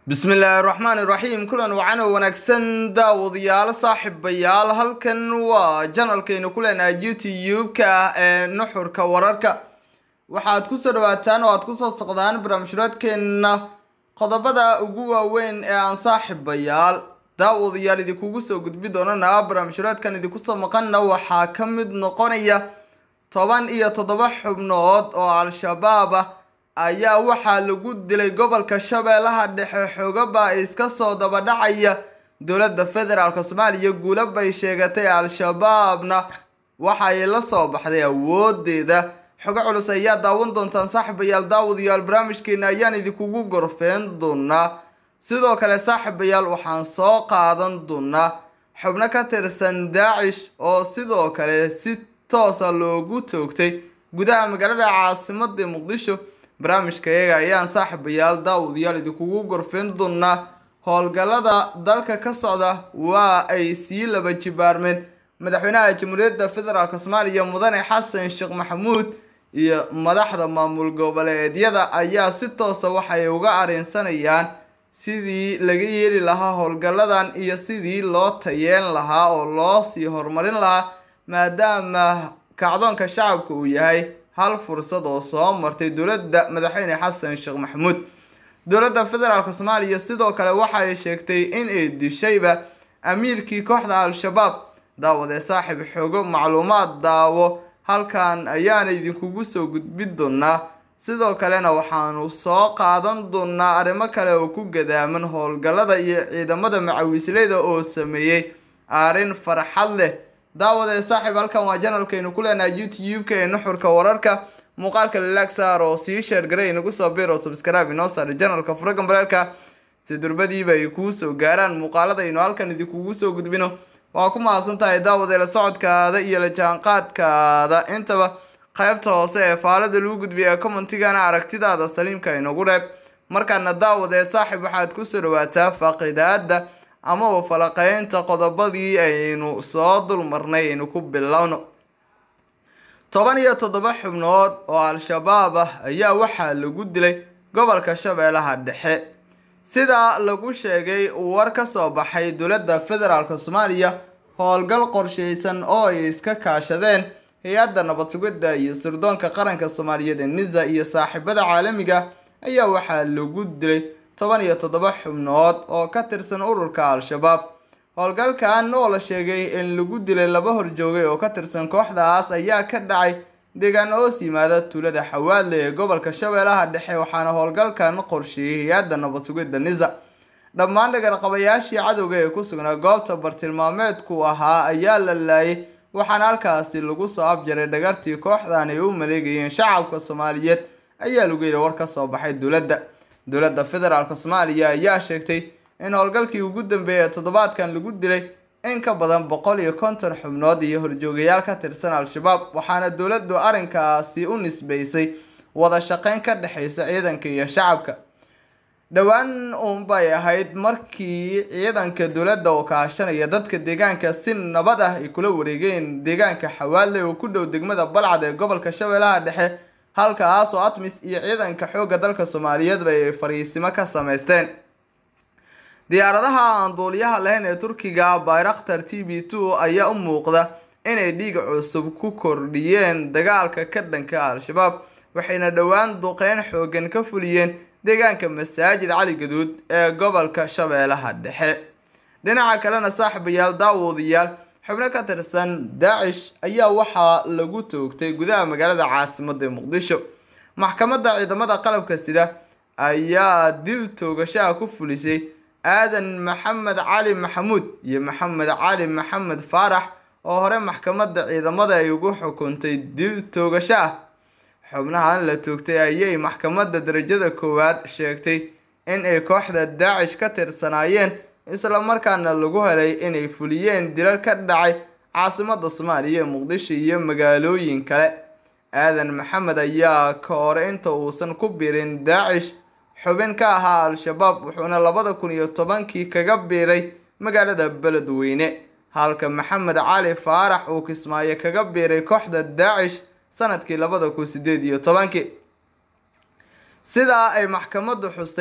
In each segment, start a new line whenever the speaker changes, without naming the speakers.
bismillaahi raxmaani raxiim kulan wacan oo wanaagsan daawadayaal saaxiibayaal halkan waa janalkaynu ku leenahay youtube-ka ah ee nuxurka wararka waxaad kusoo dhawaataan oo aad kusoo socdaan barnaamijhuraadkeenna qodobada ugu waaweyn ee aan saaxiibayaal daawadayaal idinkugu soo gudbi doonana barnaamijhuraadkan idinkusoo maqanna waxaa ka mid noqonaya toban iyo toddoba xubnood oo al-shabaab ah ayaa waxaa lagu dilay gobolka shabeellaha dhexe xoogaba iska soo dabadhacaya dowladda federaalk soomaaliya guula bay sheegatay al-shabaabna waxay la soo baxday awoodeeda xogo culus ayaa daawan doontaan saaxiibayaal daawadayaal barnaamijkeena ayaan idinkugu gorfeen doonaa sidoo kale saaxiibayaal waxaan soo qaadan doonaa xubno ka tirsan daacish oo sidoo kale si toosa loogu toogtay gudaha magaalada caasimada muqdisho barnaamijka iyaga ayaan saaxiibayaal daawadayaal idinkugu gorfeen doonaa howlgallada dalka ka socda waa ay sii laba jibaarmeen madaxweynaha jamhuuriyadda federaalk soomaaliya mudane xasan sheekh maxamuud iyo madaxda maamul goboleedyada ayaa si toosa waxay uga areensanayaan sidii laga yeeli lahaa howlgalladan iyo sidii loo tayeen lahaa oo loo sii horumarin lahaa maadaama kacdoonka shacabka uu yahay hal fursad oo soo martay dowladda madaxweyne xasan sheekh maxamuud dowladda federaalk soomaaliya sidoo kale waxay sheegtay in ay dishayba amiirkii kooxda al-shabaab daawadee saaxiib xoogo macluumaad daawo halkan ayaana idinkugu soo gudbi doonaa sidoo kalena waxaanu soo qaadan doonaa arrimo kale oo ku gadaaman howlgallada iyo ciidamada macawisleyda oo sameeyey arrin farxad leh daawadee saaxiib halkan waa janalkaynu ku leenahay youtube-ka ee nuxurka wararka muuqaalka lilaag saar oo sii sheergaray inagu soo bir oo subscribe inoo saaray janalka furagan bareerka si durbadiiba ay kuu soo gaaraan muuqaalada aynu halkan idinkugu soo gudbino waa ku mahadsan tahay daawadee la socodkaada iyo la jaanqaadkaada intaba qaybta hoose ee faalada lagu gudbiya ee commentigana aragtidaada saliimka inagu reeb markaana daawadee saaxiib waxaad kusoo dhawaataa faaqidaada amaba falaqeynta qodobadii aynu soo dulmarnay aynu ku bilowno toban iyo toddoba xubnood oo al-shabaab ah ayaa waxaa lagu dilay gobolka shabeellaha dhexe sida lagu sheegay war ka soo baxay dowladda federaalk soomaaliya howlgal qorsheysan oo ay iska kaashadeen hay-adda nabad sugidda iyo sirdoonka qaranka soomaaliyeed ee nisa iyo saaxiibada caalamiga ayaa waxaa lagu dilay toban iyo toddoba xubnood oo ka tirsan ururka al-shabaab howlgalkan oo la sheegay in lagu dilay laba horjoogay oo ka tirsan kooxdaas ayaa ka dhacay deegaano hoos yimaada tuulada xawaadle ee gobolka shabeellaha dhexe waxaana howlgalkan qorsheeyey hay-adda nabad sugidda nisa dhammaan dhagarqabayaashii cadowga ee ku sugnaa goobta bartilmaameedku ahaa ayaa la laayay waxaana halkaasi lagu soo abjaray dhagartii kooxdan ay u maleegayeen shacabka soomaaliyeed ayaa lagu yidhi war ka soo baxay dowladda dowladda federaalk soomaaliya ayaa sheegtay in howlgalkii ugu dambeeyay toddobaadkan lagu dilay in ka badan boqol iyo konton xubnood iyo horjoogayaal ka tirsan al-shabaab waxaana dowladdu arrinkaasi u nisbeysay wada shaqeyn ka dhexeysa ciidanka iyo shacabka dhowaan uunbay ahayd markii ciidanka dowladda oo kaashanaya dadka deegaanka si nabad ah ay kula wareegeen deegaanka xawaadle oo ku dhow degmada balcad ee gobolka shabeellaha dhexe halkaas oo atmis iyo ciidanka xoogga dalka soomaaliyeedba ay fariisimo ka sameysteen diyaaradaha aan duuliyaha lahayn ee turkiga bayraktar t b two ayaa u muuqda inay dhiig cusub ku kordhiyeen dagaalka ka dhanka al-shabaab waxayna dhowaan duqeyn xoogan ka fuliyeen deegaanka masaajid cali gaduud ee gobolka shabeellaha dhexe dhinaca kalena saaxiibayaal daawadayaal xubno ka tirsan daacish ayaa waxaa lagu toogtay gudaha magaalada caasimada muqdisho maxkamadda ciidamada qalabka sida ayaa dil toogashaha ku fulisay aadan maxamed cali maxamuud iyo maxamed cali maxamed faarax oo hore maxkamadda ciidamada ay ugu xukuntay dil toogasho ah xubnahan la toogtay ayay maxkamadda darajada koowaad sheegtay in ay kooxda daacish ka tirsanaayeen islamarkaana lagu helay inay fuliyeen dilal ka dhacay caasimada soomaaliya ee muqdisho iyo magaalooyin kale aadan maxamed ayaa ka hore inta uusan ku biirin daacish xubin ka ahaa al-shabaab wuxuuna labada kun iyo tobankii kaga biiray magaalada beledweyne halka maxamed cali faarax uu kismaayo kaga biiray kooxda daacish sanadkii labada kun sideed iyo tobankii sidaa ay maxkamaddu xustay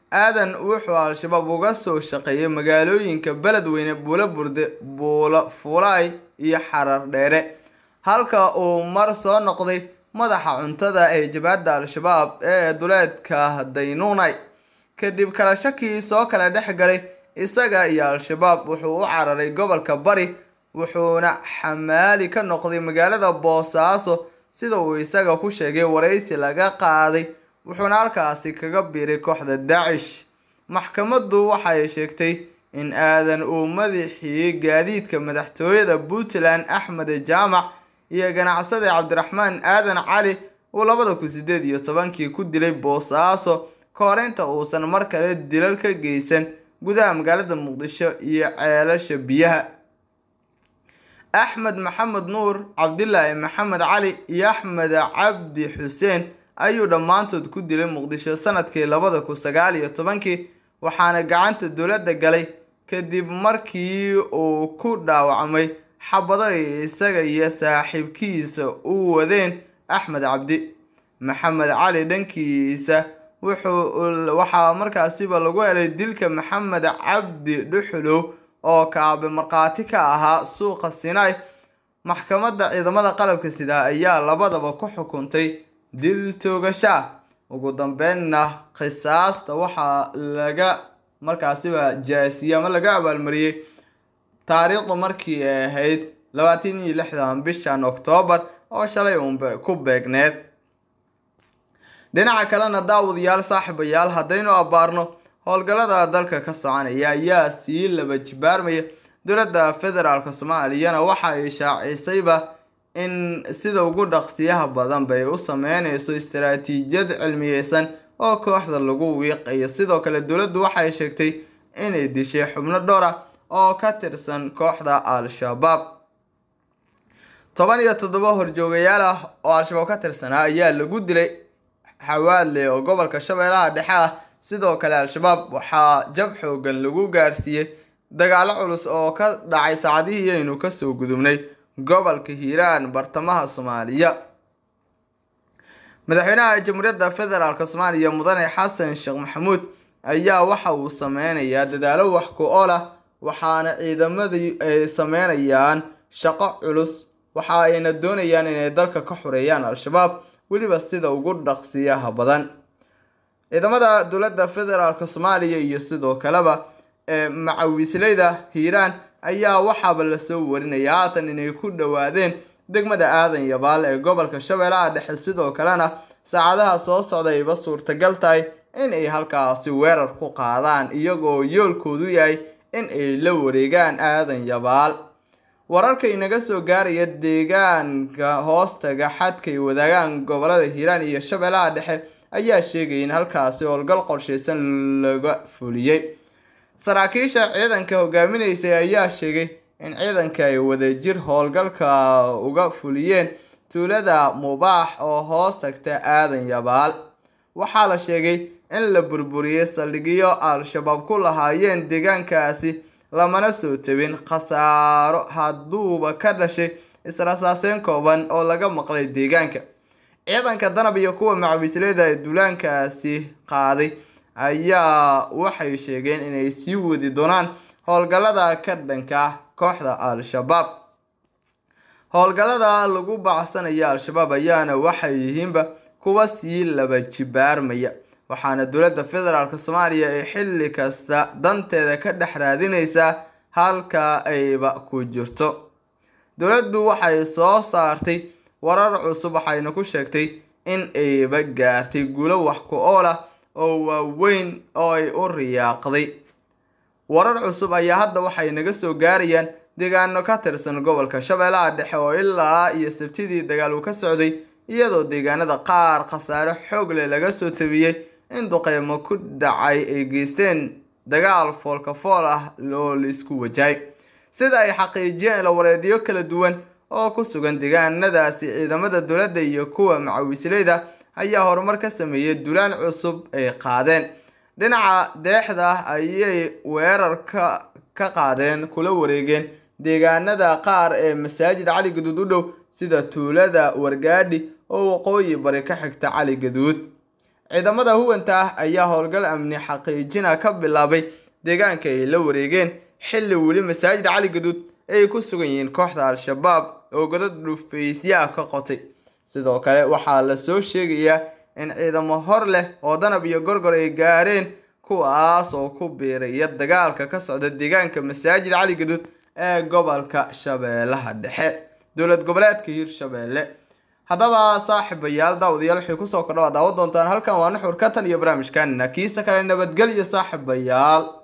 aadan wuxuu al-shabaab uga soo shaqeeyay magaalooyinka beledweyne buulo burde buulo fuulaay iyo xarar dheere halka uu mar soo noqday madaxa cuntada ee jabhadda al-shabaab ee duleedka daynuunay kadib kala shakii soo kala dhex galay isaga iyo al-shabaab wuxuu u cararay gobolka bari wuxuuna xamaali ka noqday magaalada boosaaso sida uu isaga ku sheegay waraysi laga qaaday wuxuuna halkaasi kaga biiray kooxda daacish maxkamaddu waxay sheegtay in aadan uu madaxii gaadiidka madaxtooyada puntland axmed jaamac iyo ganacsade cabdiraxmaan aadan cali uu labada kun sideed iyo tobankii ku dilay boosaaso ka hor inta uusan mar kale dilal ka geysan gudaha magaalada muqdisho iyo ceelasha biyaha axmed maxamed nuur cabdilaahi maxamed cali iyo axmed cabdi xuseen ayuu dhammaantood ku dilay muqdisho sanadkii labada kun sagaal iyo tobankii waxaana gacanta dowladda galay kadib markii uu ku dhaawacmay xabado ay isaga iyo saaxiibkiisa u wadeen axmed cabdi maxamed cali dhankiisa wuxuu waxaa markaasiba lagu helay dilka maxamed cabdi dhuxulow oo kaabe markhaati ka ahaa suuqa sinai maxkamadda ciidamada qalabka sida ayaa labadaba ku xukuntay dil toogasha ugu dambeynna qisaasta waxaa laga markaasiba jaasiyey ama laga abaalmariyey taariikhdu markii ay ahayd labaatan iyo lixdan bishan oktoobar oo shalay uunba ku beegneed dhinaca kalena daawadayaal saaxiibayaal haddaynu abbaarno howlgallada dalka ka soconaya ayaa sii laba jibaarmaya dowladda federaalk soomaaliyana waxa ay shaacisayba in sida ugu dhaqsiyaha badan bay u sameyneyso istaraatiijiyad cilmiyeysan oo kooxda lagu wiiqayo sidoo kale dowladdu waxay sheegtay inay dishay xubno dhowr ah oo ka tirsan kooxda al-shabaab toban iyo toddoba horjoogayaal ah oo al-shabaab ka tirsanaa ayaa lagu dilay xawaadle oo gobolka shabeellaha dhexe ah sidoo kale al-shabaab waxaa jab xoogan lagu gaarsiiyey dagaalo culus oo ka dhacay saacadihii aynu kasoo gudubnay gobolka hiiraan bartamaha soomaaliya madaxweynaha jamhuuriyadda federaalk soomaaliya mudane xasan sheekh maxamuud ayaa waxa uu sameynayaa dadaalo wax ku ool ah waxaana ciidamadii ay sameynayaan shaqo culus waxa ayna doonayaan inay dalka ka xoreeyaan al-shabaab weliba sida ugu dhaqsiyaha badan ciidamada dowladda federaalk soomaaliya iyo sidoo kaleba ee macawisleyda hiiraan ayaa waxaaba lasoo warinaya haatan inay ku dhowaadeen degmada aadan yabaal ee gobolka shabeellaha dhexe sidoo kalena saacadaha soo socda ayba suurtagal tahay in ay halkaasi weerar ku qaadaan iyagoo yoolkoodu yahay in ay la wareegaan aadan yabaal wararka inaga soo gaaraya deegaanka hoostaga xadkay wadaagaan gobolada hiiraan iyo shabeellaha dhexe ayaa sheegaya in halkaasi howlgal qorsheysan laga fuliyey saraakiisha ciidanka hogaaminaysay ayaa sheegay in ciidanka ay wadajir howlgalka uga fuliyeen tuulada mubaax oo hoos tagta aadan yabaal waxaa la sheegay in la burburiyey saldhigyo al-shabaab ku lahaayeen deegaankaasi lamana soo tabin khasaaro hadduuba ka dhashay israsaaseyn kooban oo laga maqlay deegaanka ciidanka danab iyo kuwa macawisleyda ee duulaankaasi qaaday ayaa waxay sheegeen inay sii wadi doonaan howlgallada ka dhanka ah kooxda al-shabaab howlgallada lagu bacsanaya al-shabaab ayaana waxay yihiinba kuwa sii laba jibaarmaya waxaana dowladda federaalk soomaaliya ay xilli kasta danteeda ka dhex raadineysaa halka ayba ku jirto dowladdu waxay soo saartay warar cusub waxayna ku sheegtay in ayba gaartay guulo wax ku ool ah oo waaweyn oo ay u riyaaqday warar cusub ayaa hadda waxay naga soo gaarayaan deegaano ka tirsan gobolka shabeellaha dhexe oo ilaa iyo sabtidii dagaal uu ka socday iyadoo deegaanada qaar khasaare xoog leh laga soo tabiyey in duqeymo ku dhacay ay geysteen dagaal foolka fool ah oo laisku wajahay sida ay xaqiijiyeen ilawareedyo kala duwan oo ku sugan deegaanadaasi ciidamada dowladda iyo kuwa macawisleyda ayaa horumar ka sameeyey dulaan cusub ay qaadeen dhinaca deexda ayay weerarka ka qaadeen kula wareegeen deegaanada qaar ee masaajid cali gaduud u dhow sida tuulada wargaadhi oo waqooyi bari ka xigta cali gaduud ciidamada huwanta ah ayaa howlgal amni xaqiijina ka bilaabay deegaanka ay la wareegeen xilli weli masaajid cali gaduud ay ku sugan yihiin kooxda al-shabaab oo godad dhufaysya ah ka qotay sidoo kale waxaa lasoo sheegayaa in ciidamo hor leh oo danab iyo gorgor ay gaareen kuwaas oo ku biiraya dagaalka ka socda deegaanka masaajid cali gaduud ee gobolka shabeellaha dhexe dowlad goboleedka hirshabeelle haddaba saaxiibayaal daawadayaal waxay kusoo kordha waa daawan doontaan halkan waa nuxur katan iyo barnaamijkanina kiisa kale nabadgelyo saaxiibayaal